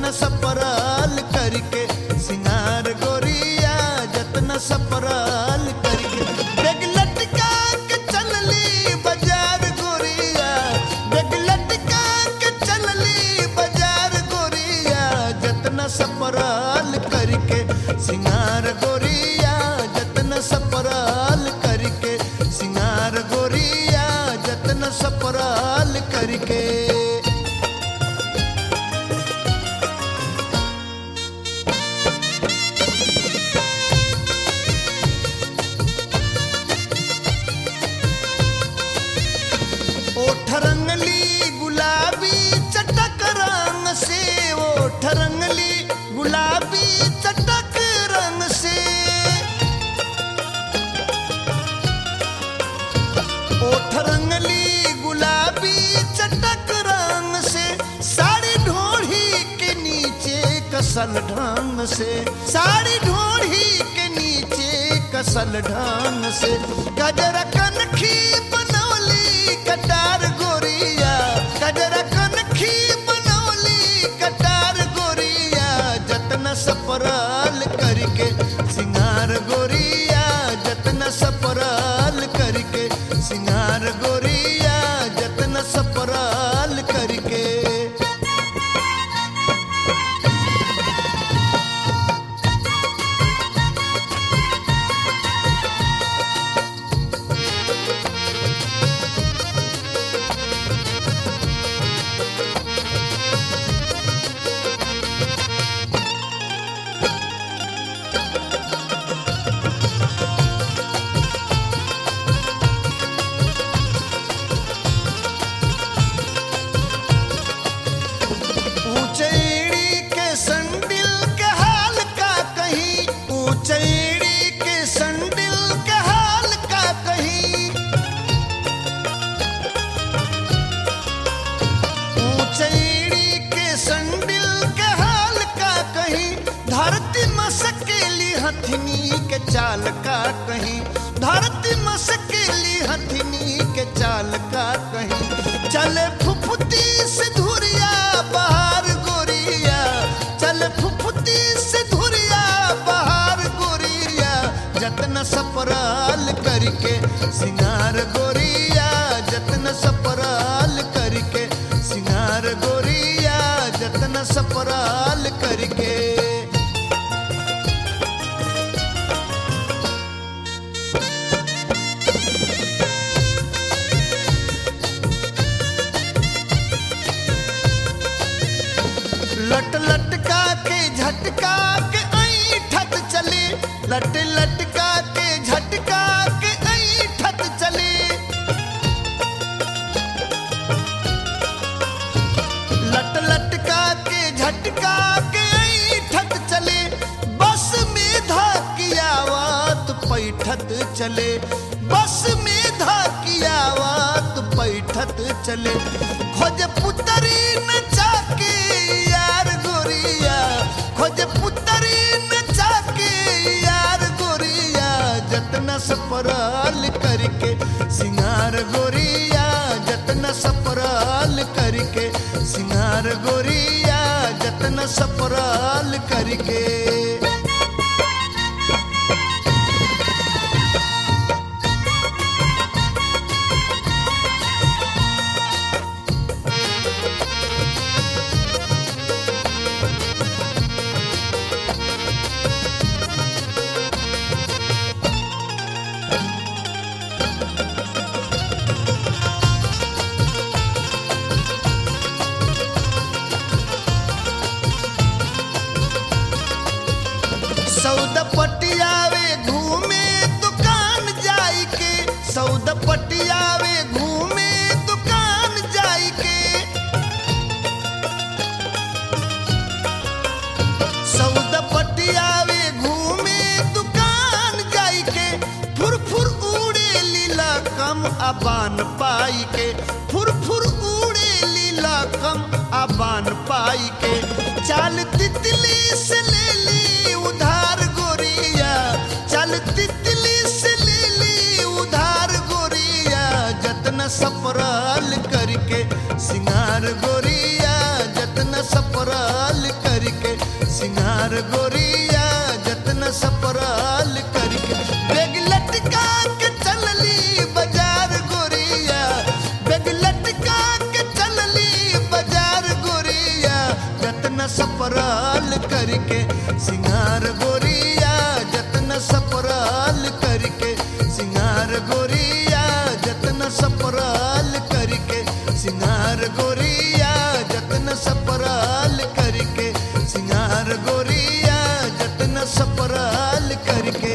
जतन सपराल करके सिंगार गोरिया जतन सपराल करके बेग लटका के चलली बाजार गोरिया बेग लटका के चलली बाजार गोरिया जतन सपराल करके सिंगार गोरिया जतन सपराल करके सिंगार गोरिया जतन सपराल करके ओठ रंगली गुलाबी चटक रंग से ओठ रंगली गुलाबी चटक रंग से ओठ रंगली गुलाबी चटक रंग से साड़ी ढोढ़ी के नीचे कसल ढंग से साड़ी ढोढ़ी के नीचे कसल ढंग से गजरा कनखी बनौली कटार गोरिया गजरा कनखी बनौली कटार गोरिया जतन सपराल करके सिंगार गोरिया जतन सपराल करके सिंगार गोरिया जतन सपराल करके ऊंचैड़ी के संडिल के हाल का कहीं ऊंचैड़ी के संडिल के हाल का कहीं ऊंचैड़ी के संडिल के हाल का कहीं धरती मसकेली हथनी के चाल का कहीं धरती मसकेली हथनी के चाल का कहीं चले फुफुती से धुरिया बहार गोरिया चल फुफुती से धुरिया बहार गोरिया जतन सपराल करके सिंगार गोरिया जतन सपराल करके सिंगार गोरिया जतन सपराल करके लट लटका के झटका के ऐठत चले लट लटका के झटका के ऐठत चले लट लटका के झटका के ऐठत चले बस में धाकियावात पैठत चले बस में धाकियावात पैठत चले खोज पुतरी नचा के यार गोरिया खोज पुतरी नचा के यार गोरिया जतना सपराल करके सिंगार गोरिया जतना सपराल करके सिंगार गोरिया जतना सपराल करके सौद पटियावे घूमे दुकान जाई के सौद पटियावे घूमे दुकान जाई के सौद पटियावे घूमे दुकान जाई के फुर फुर उड़े लीला कम अबान पाई के फुर फुर उड़े लीला कम अबान पाई के चाल तितली से ले ली उधार गोरिया चल तितली से ले ली उधार गोरिया जतन सपराल करके सिंगार गोरिया जतन सपराल कर सिंगार गोरिया जतन सपराल करके बेग लटका के चलली बाजार गोरिया बेग लटका के चलली बाजार गोरिया जतन सपराल करके सिंगार गोरिया जतन सपराल करके सिंगार गोरिया जतन सपराल करके सिंगार गोरिया जतन सपराल करके सिंगार गोरिया जतन सपराल करके